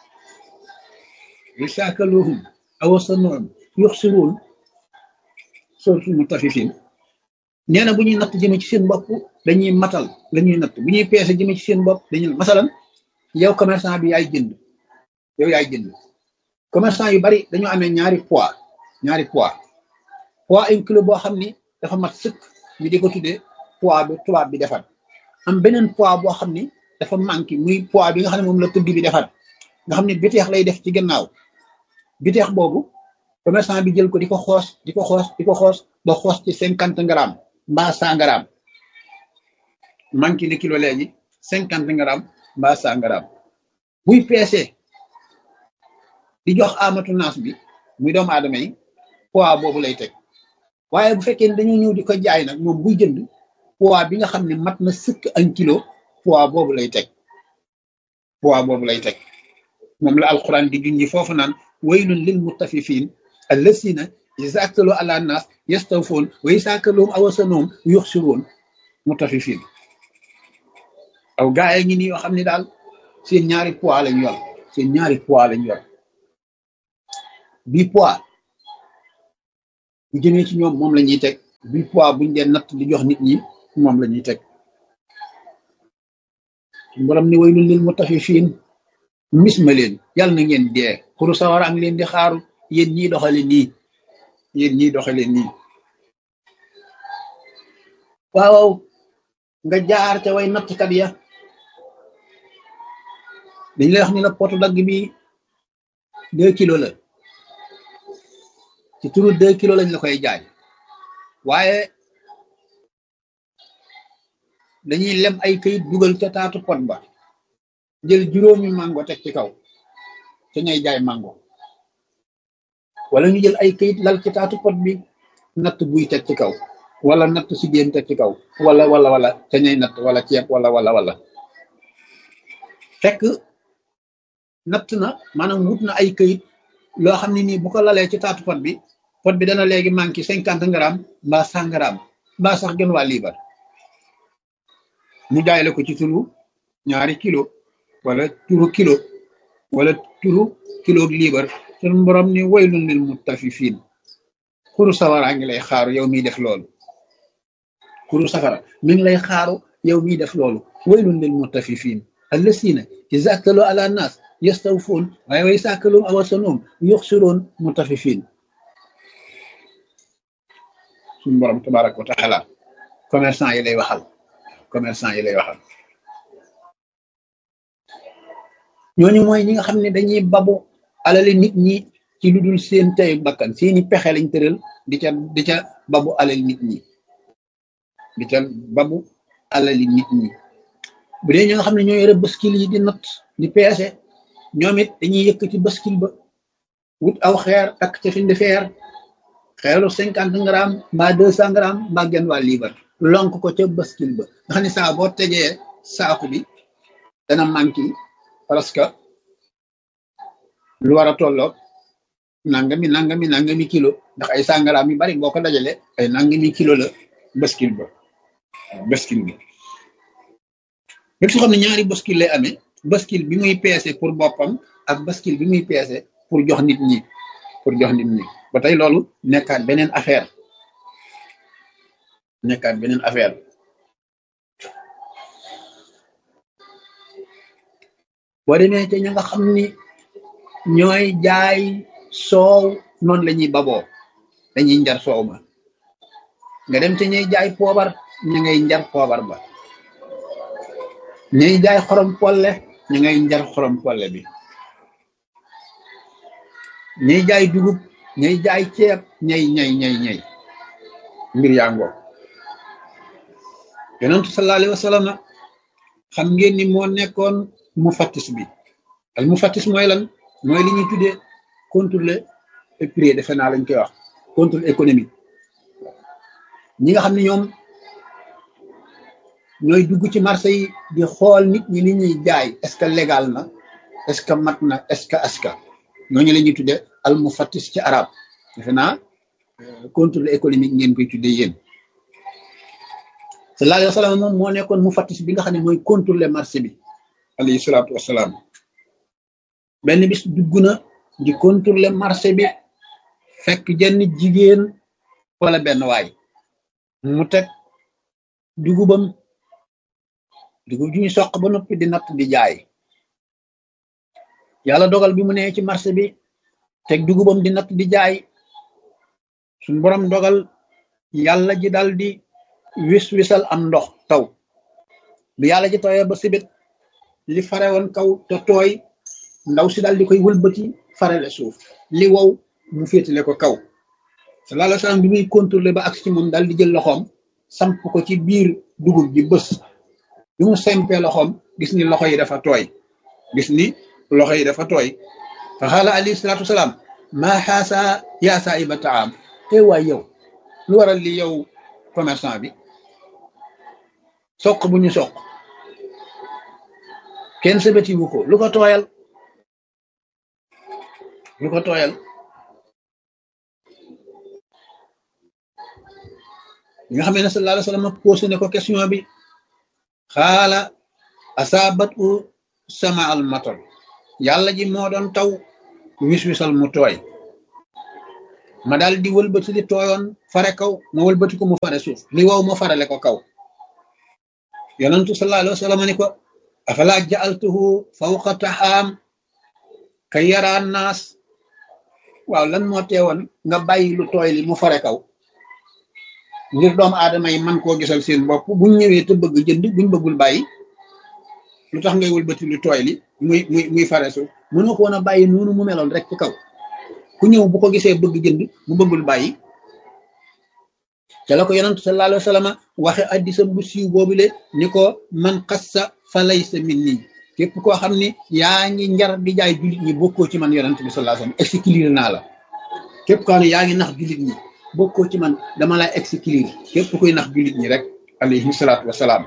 way saakaluhum awasanuhum yuxsiruun suratul mutaffifin nee na bu ñuy natt jëme ci seen bopp dañuy matal la ñuy natt bu ñuy peese jëme ci seen bopp dañuy masalan yow commerçant bi yaay jënd yow yaay jënd commerçant yu bari dañoo amee ñaari poids ñaari poids poids un kilo boo xam ni dafa mat sëkk ñu di ko tuddee poids bi tubaab bi defar am beneen poids boo xam ni dafa manqué muy poids bi nga xam ne moom la tëgg bi defar nga xam ne biteex lay def ci gannaaw biteex boobu commerçant bi jël ko di ko xoos di ko xoos di ko xoos ba xoos ci cinquante grammes mbaa cent grammes manqué ne kilo léegi cinquante grammes mbaa cent grammes buy peese di jox amatu naas bi muy doomu aadama yi poids boobu lay teg waaye bu fekkee ne dañoo ñëw di ko jaay nag moom buy jënd poids bi nga xam ne mat na sëkk un kilo poids boobu lay teg poids boobu lay teg moom la alquran di junji foofu naan waylun lil mutaffifin allasina iza aktalu ala nas yastawfoon wa iza kaluhum aw wasanuhum yuxsiruun mutaffifin aw gaay ngi nii yoo xam ne daal seen ñaari poids lañ yor seen ñaari poids lañ yor bii poids bu jëmee ci ñoom moom la ñuy teg bi poids buñ dee natt di jox nit ñi moom la ñuy teg borom ni waylun lil mutaffifin mis ma leen yàlla na ngeen dee xuru sawara ang leen di xaaru yéen ñii doxale nii yéen ñii doxale nii waaw nga jaar ca way nattkat ya dañ lay wax ni la potu dagg bi deux kilos la ci turu deux kilos lañ la koy jaay waaye dañuy lem ay këyit dugal ca taatu pot ba jël juróomi mango teg ci kaw ca ñay jaay mango wala ñu jël ay këyit lal ci taatu pot bi natt buy teg ci kaw wala natt si géen teg ci kaw wala wala wala ca ñay natt wala ceeb wala wala wala fekk natt na maanaam wut na ay këyit loo xam ne nii bu ko lalee ci taatu pot bi pot bi dana léegi manqué cinquante grammes mbaa cent grammes mbaa sax gën waa liibar mu jaay la ko ci turu ñaari kilo wala turu kilo wala turu kilo liibar sun borom ni waylun lil mutaffifin xuru sawara ngi lay xaaru yow miy def loolu xuru safara mi ngi lay xaaru yow miy def loolu waylun lil mutaffifin allasina iza aktalu ala nas yastawfun waaye way saakalum awasanum yuxsiroon mutaffifin suñu borom tabaraka wa taala commerçant yi lay waxal commerçant yi lay waxal ñooñu mooy ñi nga xam ne dañuy babu alali nit ñi ci lu dul seen tey bakkan seeni pexe lañ tëral di ca di ca babu alali nit ñi di ca babu alali nit ñi bu dee ñi nga xam ne ñoo yore baskil yi di natt di peese ñoom it dañuy yëkkati baskil ba wut aw xeer takk ca fiñ di feer xeeru cinquante grammes mbaa deux cent grammes mbaa genn waa liibar lonk ko ca baskil ba nga xam ne saa boo tegee saaku bi dana manqué parce que lu war a tolloog nangami nangami nangami kilo ndax ay sangaraam yu bari boo ko dajale ay nangami kilo la baskil ba baskil bi lépp su xam ne ñaari baskil lay amee baskil bi muy peese pour boppam ak baskil bi muy peese pour jox nit ñi pour jox nit ñi ba tey loolu nekkaat beneen affaire nekkaat beneen affaire boo demee ca ña nga xam ni ñooy jaay soow noonu la ñuy baboo dañuy njar soow ma nga dem ca ñuy jaay poobar ña ngay njar poobar ba ñuy jaay xorom polle ña ngay njar xorom polle bi ñuy jaay dugub ñuy jaay ceeb ñay ñay ñay ñay mbir yaa ngoo yonentu sallallahu alayhi wa sallam xam ngeen ni moo nekkoon mu fattis bi al mu fattis mooy lan mooy li ñuy tuddee contrôle prix defe naa lañ koy wax contrôle économique ñi nga xam ne ñoom ñooy dugg ci marché yi di xool nit ñi li ñuy jaay est-ce que légal na est-ce que mat na est-ce que aska ñooñu la ñuy tuddee al mu fattis ci arab defe naa contrôle économique ngeen koy tuddee yéen sallallahu alayhi wa sallam moom moo nekkoon mu fattis bi nga xam ne mooy contrôler marché bi alayhi salaatu wasalaam benn bis dugg na di contrôler marché bi fekk jenn jigéen wala benn waay mu teg dugubam dugub ju ñu soq ba noppi di natt di jaay yàlla dogal bi mu nee ci marché bi teg dugubam di natt di jaay suñ borom dogal yàlla ji dal di wis wisal am ndox taw bi yàlla ji tawee ba sibit li fare woon kaw te tooy ndaw si daal di koy wëlbati farele suuf li wow mu féetale ko kaw sallallahu alayhi wasallam bi muy contrôler ba agsi ci moom daal di jël loxoom samp ko ci biir dugub ji bës bi mu sempee loxoom gis ni loxo yi dafa tooy gis ni loxo yi dafa tooy fa xaala alayhi salaatu wasalaam maa xaasa yaa saahiba taam te waay yow lu waral li yow commerçant bi soq bu ñu soq kenn sebetiwu ko lu ko tooyal lu ko tooyal ñi nga xam ne sallallahu alayhi wa sallam posé ne ko question bi xaala asaabat u sama al matar yàlla ji moo doon taw wis wisal mu tooy ma daal di wëlbati li tooyoon fare kaw ma wëlbati ko mu fare suuf li wow ma farale ko kaw yonentu sallallahu alayhi wa sallam ni ko afala ja'altuhu fawqa taxaam kay yaraan naas waaw lan moo teewoon nga bàyyi lu tooy li mu fare kaw ngir doomu aadama yi man koo gisal seen bopp buñ ñëwee te bëgg jënd buñ bëggul bàyyi lu tax ngay wëlbati lu tooy li muy muy muy fare suuf mënoo ko woon a bàyyi noonu mu meloon rek ci kaw ku ñëw bu ko gisee bëgg jënd mu bëggul bàyyi te la ko yonantu sallallahu alayhi wa sallam waxe addisam bu siiw boobule ni ko man xassa fa laysa minni képp koo xam ni yaa ngi njar di jaay jullit ñi bokkoo ci man yonant bi sallallahu alayhi wa sallam exclure naa la képp koo xam ne yaa ngi nax jullit ñi bokkoo ci man dama lay exclure képp kuy nax jullit ñi rek alayhi salaatu wasalaam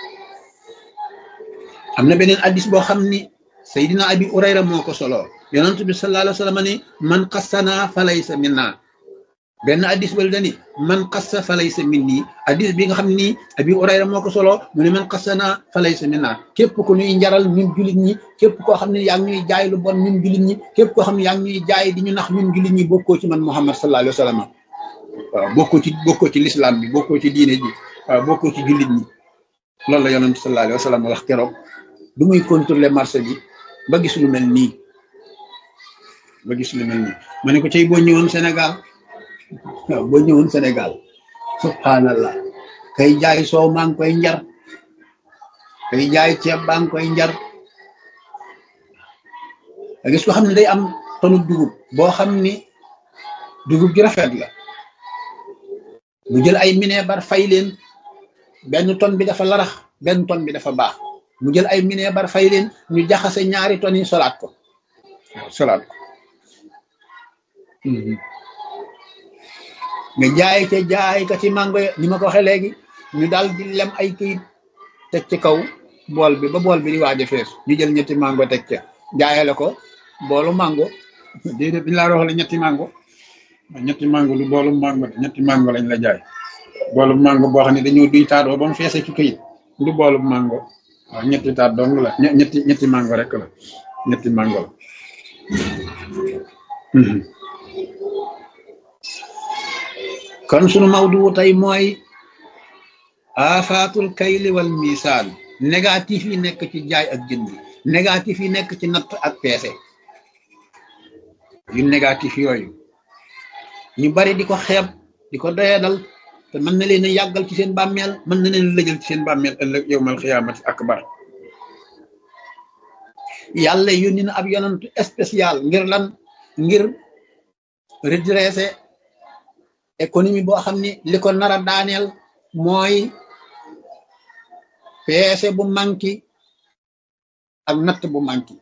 am na beneen addis boo xam ni Seydina Abi Urayra moo ko solo yonent bi sallallahu alayhi wa sallam ni man xassana fa laysa minna benn addis bal dani man xassa fa laysa minni addis bi nga xam ni Abi Urayra moo ko solo mu ne man xassana fa laysa minna képp ku ñuy njaral ñun jullit ñi képp koo xam ne yaa ngi ñuy jaay lu bon ñun jullit ñi képp koo xam ne yaa ngi ñuy jaay di ñu nax ñun jullit ñi bokkoo ci man Muhammad sallallahu alayhi wa sallam waaw bokkoo ci bokkoo ci l'islam bi bokkoo ci diine ji waaw bokkoo ci jullit ñi loolu la yonent sallallahu alayhi wa sallam wax keroog du muy contrôler marché bi ba gis lu mel nii ba gis lu mel nii ma ne ko tey boo ñëwoon Sénégal waaw boo ñëwoon Sénégal subhanallah kay jaay soow maa ngi koy njar kay jaay ceeb baa ngi koy njar a gis ko xam ne day am tonu dugub boo xam ni dugub ji rafet la mu jël ay mineebar fay leen benn ton bi dafa larax benn ton bi dafa baax mu jël ay mineebar fay leen ñu jaxase ñaari ton yi solaat ko waaw solaat ko nga jaay ca jaay ka ci mango ni ma ko waxee léegi ñu daal di lem ay këyit teg ci kaw bool bi ba bool bi di waaj a fees ñu jël ñetti mango teg ca jaayale ko boolu mango déedéet dañ laa wax la ñetti mango ñetti mango lu boolu mango ñetti mango lañ la jaay boolu mango boo xam ne dañoo duy taatoo ba mu feese ci këyit du boolu mango waaw ñetti taat dong la ñetti ñetti mango rek la ñetti mango la kon sunu mawdu tey mooy afaatul kayli wal misaan négatif yi nekk ci jaay ak jënd négatif yi nekk ci natt ak peese yu négatif yooyu ñu bari di ko xeeb di ko doyadal te mën na leen a yàggal ci seen bàmmeel mën na leen lëjal ci seen bàmmeel ëllëg yowmal xiyaamati akbar yàlla yónni na ab yonantu spécial ngir lan ngir redresser économie boo xam ni li ko nar a daaneel mooy peese bu manki ak natt bu manki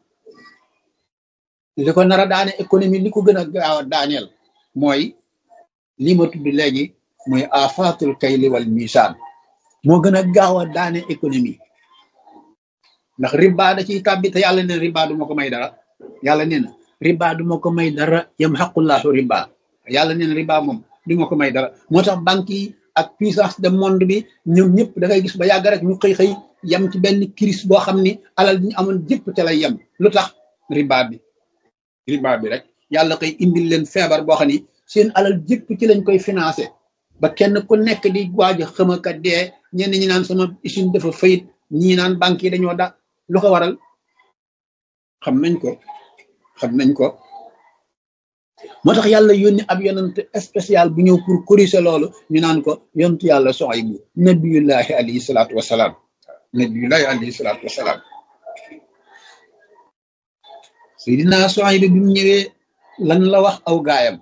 li ko nar a daane économie li ko gën a gaaw a daaneel mooy li ma tudd léegi mooy afaatul kayli wal misaan moo gën a gaaw a daane économie ndax riba da ciy tàbbi te yàlla neen riba du ma ko may dara yàlla nee na riba du ma ko may dara yam xaqullahu riba yàlla neen riba moom du ma ko may dara moo tax banque yi ak puissance de monde bi ñoom ñëpp da ngay gis ba yàgg rek ñu xëy xëy yem ci benn crise boo xam ni alal bi ñu amoon jëpp te lay yem lu tax riba bi riba bi rek yàlla koy indil leen feebar boo xam ni seen alal jëpp ci lañ koy financé ba kenn ku nekk di waaj a xëmakat dee ñenn ñi naan sama usine dafa fayit ñii naan banque yi dañoo da lu ko waral xam nañ ko xam nañ ko moo tax yàlla yónni ab yonent spécial bu ñëw pour corriger loolu ñu naan ko yontu yàlla Suhaybu nabiyullahi alayhi salaatu wasalaam nabiyullahi alayhi salaatu wasalaam Seydina Suhaybu bi mu ñëwee lan la wax aw gaayam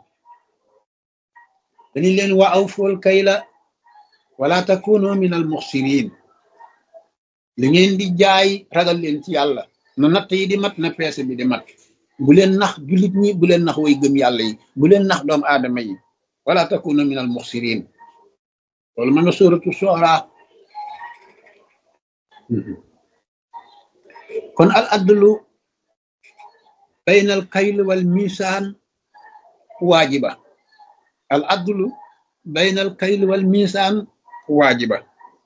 dañu leen wa awful kayla wala takunu min al muxsirin li ngeen di jaay ragal leen ci yàlla na natt yi di mat na peese bi di mat bu leen nax jullit ñi bu leen nax way gëm yàlla yi bu leen nax doomu aadama yi wala takuna min al muxsirin loolu ma nga sóoratu soora kon al adlu bayna al kayl wal misaan waajiba al adlu bayna al kayl wal misaan waajiba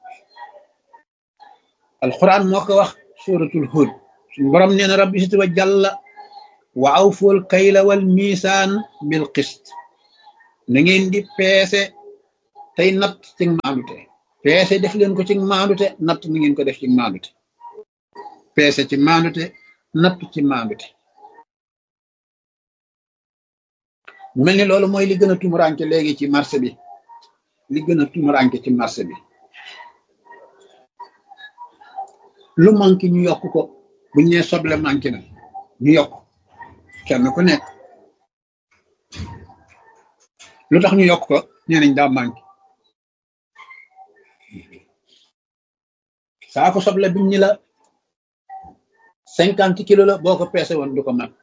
alquran moo ko wax suratul hud suñu borom nee na rabbi sit wa jàlla wa awful kayla wal misaan bil qist na ngeen di peese tey natt ci maandute peese def leen ko ci maandute natt na ngeen ko def ci maandute peese ci maandute natt ci maandute mu mel ni loolu mooy li gën a tumuranke léegi ci marché bi li gën a tumuranke ci marché bi lu manqué ñu yokk ko buñ nee soble manqué na ñu yokk kenn ku nekk lu tax ñu yokk ko nee nañ daa manqué saako soble biñ ñi la cinquante kilo la boo ko peese woon du ko mat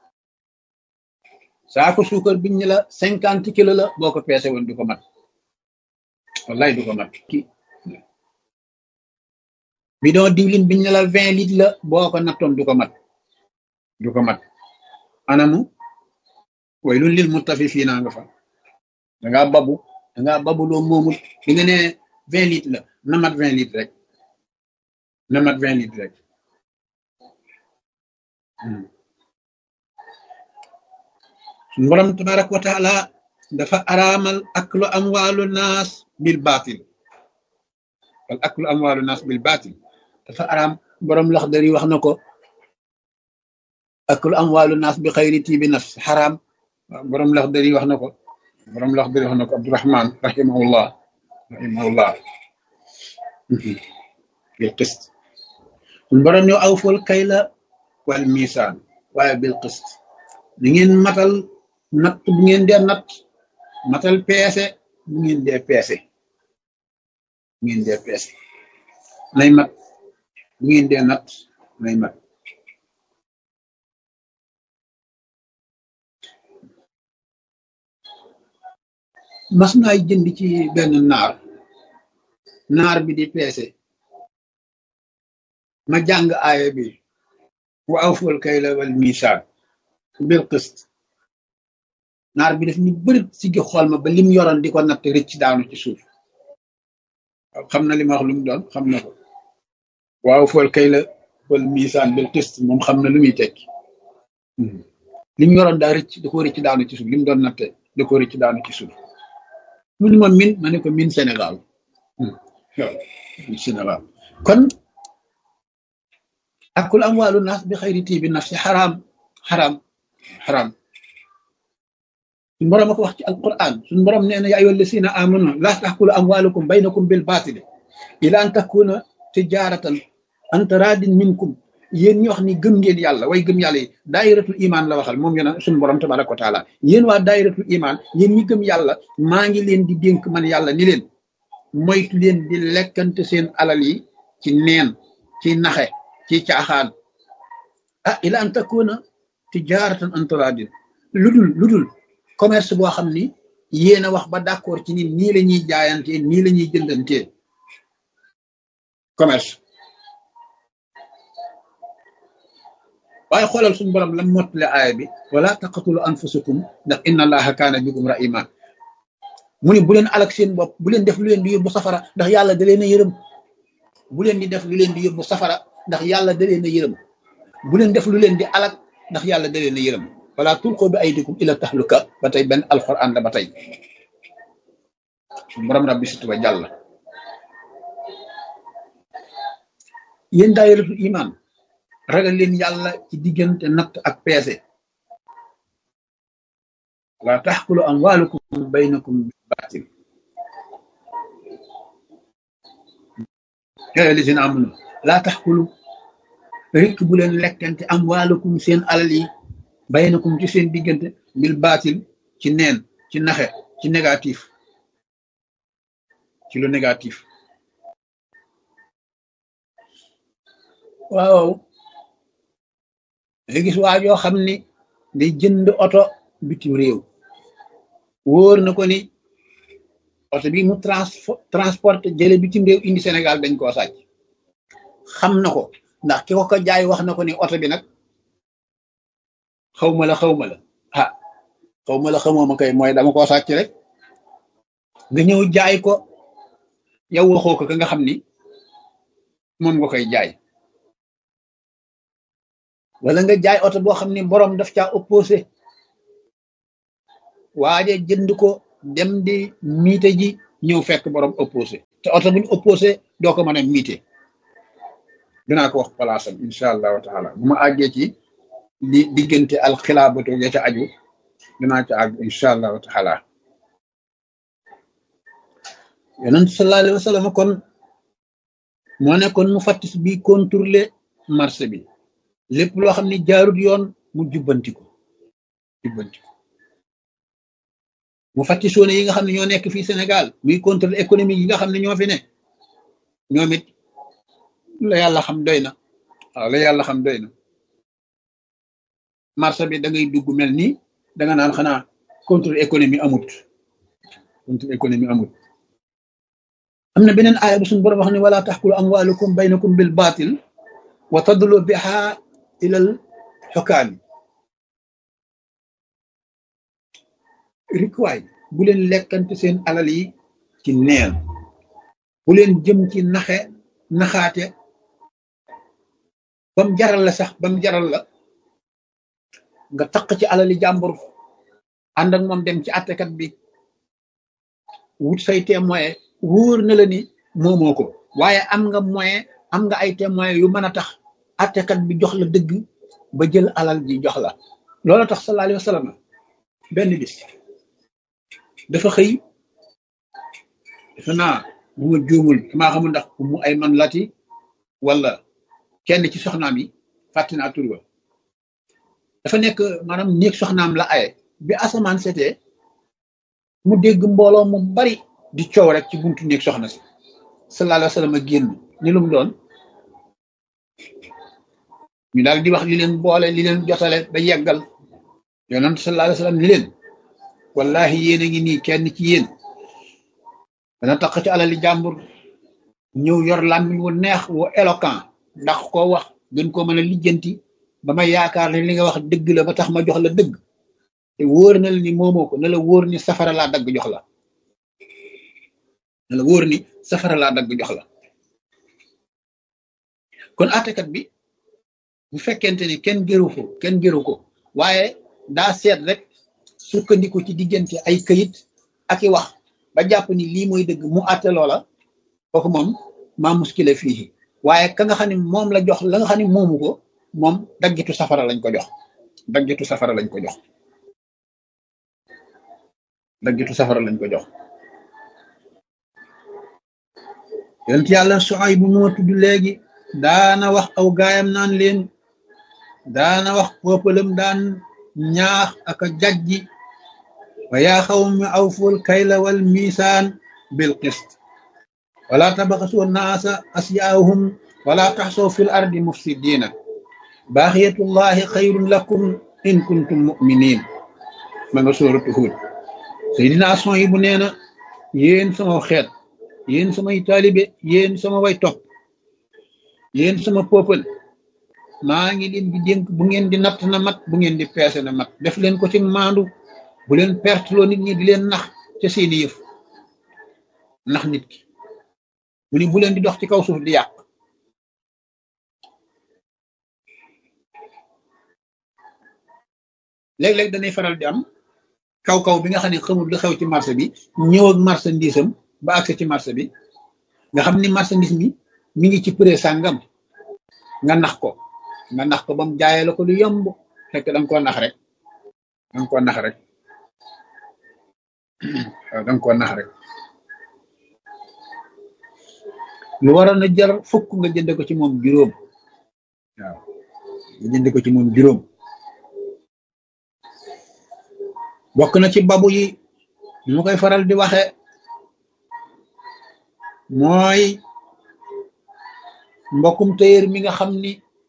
saako suukar biñ ñi la cinquante kilo la boo ko peese woon du ko mat wallaay du ko mat ki bidon diwlin biñ ne la vingt litres la boo ko nattoon du ko mat du ko mat anamu way lun lil mutafifiina nga fa dangaa babu dangaa babu loo moomul di nga ne vingt litres la na mat vingt litres rek na mat vingt litres rek suñu borom tabaraka wa taala dafa araamal aklu amwaalu naas bil baatil wal aklu amwaalu naas bil baatil dafa araam borom laxdar yi wax na ko aklu amwaalu naas bi xayri tiibi nafs xaraam borom laxdar yi wax na ko borom laxdar yi wax na ko Abdurahman rahimahullah rahimahullah bil qist suñ borom ñoo awful kayla wal misaan waaye bil qist ni ngeen matal natt bu ngeen dee natt matal peese bu ngeen dee peese bu ngeen dee peese nay mat bu ngeen dee natt nay mat mas naay jënd ci benn naar naar bi di peese ma jàng aaya bi wa awful kayla wal misaan bil qist naar bi daf ñu bëri si gi xool ma ba lim yoroon di ko natt rëcc daanu ci suuf xam na li ma wax lu mu doon xam na ko waaw fool kay la wal misaan bil qist moom xam na lu muy tekki lim yoroon daa rëcc da ko rëcc daanu ci suuf lim doon natte da ko rëcc daanu ci suuf mu ni ma min ma ne ko min Sénégal waaw min Sénégal kon akul amwaalu naas bi xayri tiibi nafsi xaraam xaraam xaraam suñu borom a ko wax ci alquran suñu borom nee na yaa ayyuha allasina amanu laa taxkulu amwaalakum baynakum bil baatili ila an takuna tijaratan an taradin minkum yéen ñi wax ni gëm ngeen yàlla way gëm yàlla yi daayiratul iman la waxal moom yéen suñu borom tabaraka wa taala yéen waa daayiratul iman yéen ñi gëm yàlla maa ngi leen di dénk man yàlla ni leen moytu leen di lekkante seen alal yi ci neen ci naxe ci caaxaan ah ila an takuna tijaratan an taradin ludul ludul commerce boo xam ni yéen a wax ba d'accord ci ni nii la ñuy jaayantee nii la ñuy jëndantee commerce waaye xoolal suñu borom lam mottale aaya bi wala taqatulu anfusakum ndax inna allaha kaana bikum rahima mu ne bu leen alak seen bopp bu leen def lu leen di yóbbu safara ndax yàlla da leen a yërëm bu leen di def lu leen di yóbbu safara ndax yàlla da leen a yërëm bu leen def lu leen di alak ndax yàlla da leen a yërëm wala tulqu bi aydikum ila tahluka ba tey benn alquran la ba tey borom rabbi situ ba jàll yéen daayiratul iman ragal leen yàlla ci diggante natt ak peese wala taxkulu amwalukum baynakum baatil yaa lisina amanu laa taxkulu rikk bu leen lekkante amwalukum seen alal yi baynakum ci seen diggante bil baatil ci neen ci naxe ci négatif ci lu négatif waaw nga gis waa joo xam ni day jënd oto bitim réew wóor na ko ni oto bi mu transporte jële bitim réew indi Sénégal dañ koo sàcc xam na ko ndax ki ko ko jaay wax na ko ni oto bi nag xaw ma la xaw ma la ah xaw ma la xamoo ma kay mooy dama koo sàcc rek nga ñëw jaay ko yow waxoo ko ka nga xam ni moom nga koy jaay wala nga jaay oto boo xam ni borom daf caa opposé waaje jënd ko dem di miite ji ñëw fekk borom opposé te oto buñ opposé doo ko mën a miite dinaa ko wax palaasam incha allahu taala bu ma àggee ci li diggante alxilaabatu ya ca aju dinaa ca àgg incha allahu taala yonent sallallahu alayhi wa sallam kon moo nekkoon mu fattis bi contrôler marché bi lépp loo xam ne jaarut yoon mu jubbanti ko jubbanti ko mu fattisoone yi nga xam ne ñoo nekk fii Sénégal muy contrôle économique yi nga xam ne ñoo fi ne ñoom it la yàlla xam doy na waaw la yàlla xam doy na marché bi da ngay dugg mel ni da nga naan xanaa contrôle économie amut contrôle économie amut am na beneen aaya bu suñu borom wax ne wala taxkulu amwalukum baynakum bil batil wa tadlu biha ilal xukaami rikwaay bu leen lekkante seen alal yi ci neen bu leen jëm ci naxe naxaate bam jaral la sax bam jaral la nga taq ci alali jàmbur ànd ak moom dem ci attekat bi wut say témoin wóor na la ni moomoo ko waaye am nga moyen am nga ay témoin yu mën a tax attekat bi jox la dëgg ba jël alal ji jox la loolu tax sallallahu alayhi wa sallam benn bis dafa xëy defe naa bu ma juumul maa xamul ndax mu ay man lati wala kenn ci soxnaam yi fàtte naa tur ba dafa nekk maanaam néeg soxnaam la aye bi asamaan setee mu dégg mbooloo mu bari di coow rek ci buntu néeg soxna si sallallahu alayhi wa sallam a génn ni lu mu doon ñu daal di wax li leen boole li leen jotale ba yeggal yonent sallallahu alayhi wa sallam ni leen wallahi yéen a ngi nii kenn ci yéen dana tax ci alali jàmbur ñëw yor làmmiñ wu neex wu éloquent ndax koo wax gën koo mën a lijjanti ba ma yaakaar ne li nga wax dëgg la ba tax ma jox la dëgg te wóor na la ni moomoo ko na la wóor ni safara laa dagg jox la na la wóor ni safara laa dagg jox la kon àttekat bi bu fekkente ni kenn gëru ko kenn gëru ko waaye daa seet rek sukkandiku ci diggante ay këyit ak i wax ba jàpp ni lii mooy dëgg mu àtte loola kooku moom maa muskile fii waaye ka nga xam ne moom la jox la nga xam ne moomu ko moom daggitu safara lañ ko jox daggitu safara lañ ko jox daggitu safara lañ ko jox yonent yàlla Suayb bu moo tudd léegi daana wax aw gaayam naan leen daana wax peuplem daan ñaax ak a jajji wa yaa xawmi awful kayla wal misaan bil qist wala tabaxasu naasa asyaahum wala taxsoo fil ardi mufsidina baaxiyatullahi xayrun lakum in kuntum muminin ma nga sóoratu Huud Seydina yi bu nee na yéen sama xeet yéen samay taalibe yéen sama way topp yéen sama peuple maa ngi leen di dénk bu ngeen di natt na mat bu ngeen di peese na mat def leen ko ci maandu bu leen perteloo nit ñi di leen nax ca seeni yëf nax nit ki mu ni bu leen di dox ci kaw suuf di yàq léeg-léeg danay faral di am kaw-kaw bi nga xam ne xamul lu xew ci marché bi ñëw ak marchandise am ba accès ci marché bi nga xam ni marchandise mi mi ngi ci prix sàngam nga nax ko nga nax ko ba mu jaayee la ko lu yomb fekk da nga koo nax rek da nga koo nax rek waaw da nga koo nax rek lu waroon a jar fukk nga jënd ko ci moom juróom waaw nga jënd ko ci moom juróom bokk na ci babu yi ñu koy faral di waxe mooy mbokkum téyër mi nga xam ni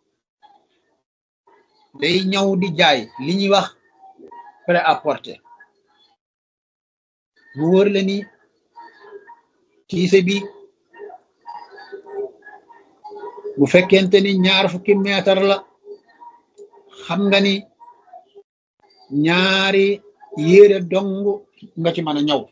day ñëw di jaay li ñuy wax prêt-à-porter mu wër la ni tiise bi bu fekkente ni ñaar fukki meetar la xam nga ni ñaari yére dong nga ci mën a ñaw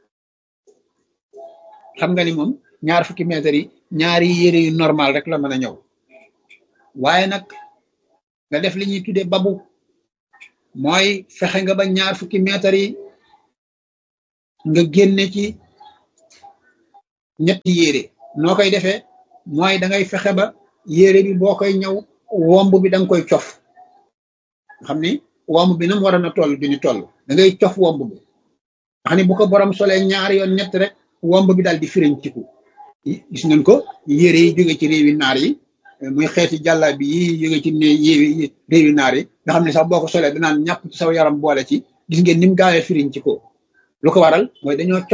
xam nga ni moom ñaar fukki mètres yi ñaari yére yu normal rek la mën a ñëw waaye nag nga def li ñuy tuddee babu mooy fexe nga ba ñaar fukki mètres yi nga génne ci ñetti yére noo koy defee mooy da ngay fexe ba yére bi boo koy ñëw womb bi da nga koy cof xam ni womb bi nam war a na toll du ni toll da ngay cof womb bi xam ni bu ko borom solee ñaari yoon ñett rek womb bi daal di firiñ ciku gis ngeen ko yére yi jóge ci réewi naar yi muy xeeti jàlla bi yi jóge ci ne yéewi réewi naar yi nga xam ne sax boo ko solee danaan ñàpp ci saw yaram boole ci gis ngeen ni mu gaawee firiñ ci ko lu ko waral mooy dañoo